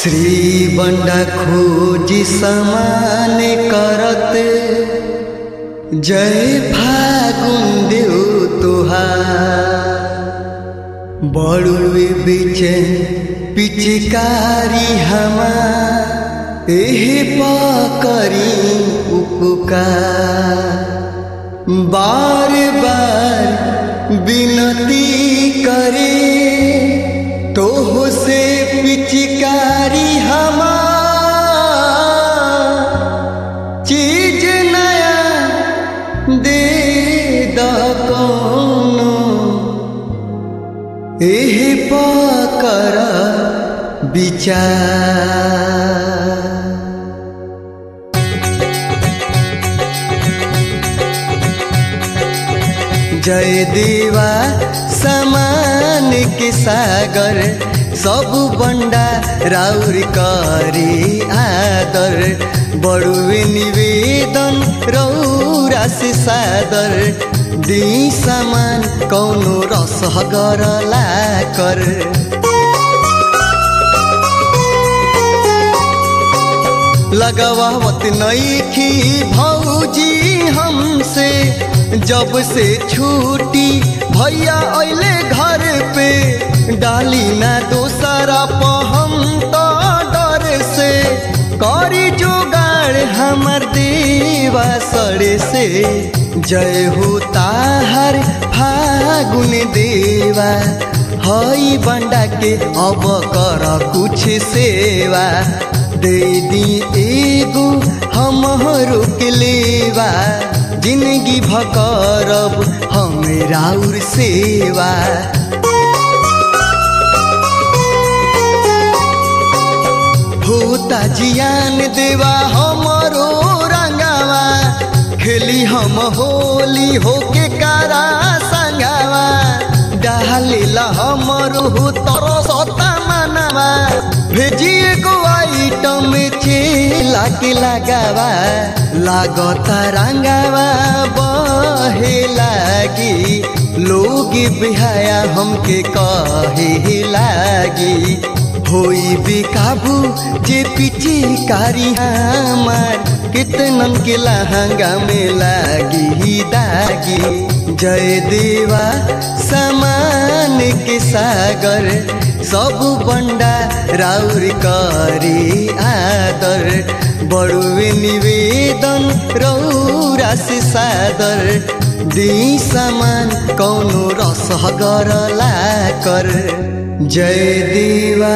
श्री बंडा खोजी समान करत जय फागुन देव तुहार बड़ुए बीच पिचकारी हमार एहे पकरी उपकार बार बार विनती करे तोह से पिचकारी हमार चीज नया दे द कोनो एहे पकर विचार जय देवा समान के सागर सब बंडा राउर करी आदर बड़ुए निवेदन रौरा से सादर दी समान कौनो रस गरला कर लगावत नईखी भौजी हमसे जब से छूटी भैया अले घर पे डाली ना दोसरा पहम तो डर से करी जुगाड़ हमर देवा सड़े से जय हो ताहर फागुन देवा हई बंडा के अब कर कुछ सेवा दे दी एगो हम रोक लेवा जिंदगी भकरब हम राउर सेवा होता जियान देवा हमरो रंगावा खेली हम होली होके कारा संगावा डालेला हमरो तरसता मनवा भेजिए गो आइटम चेला के लगावा लागता रंगावा बहे लागी लोग बिहाया हमके कहे लागी होई बेकाबू जे पीछे कारी हमार कितनन के लहंगा में लागी दागी जय देवा समान के सागर सब बंडा राउर करी आदर बड़ुए निवेदन रौरा से सादर दी समान कौनो रस गरला कर जय देवा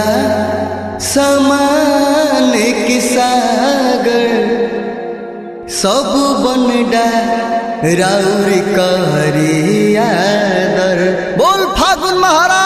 समान के सागर सब बनडा राउर करी आदर बोल फागुन महाराज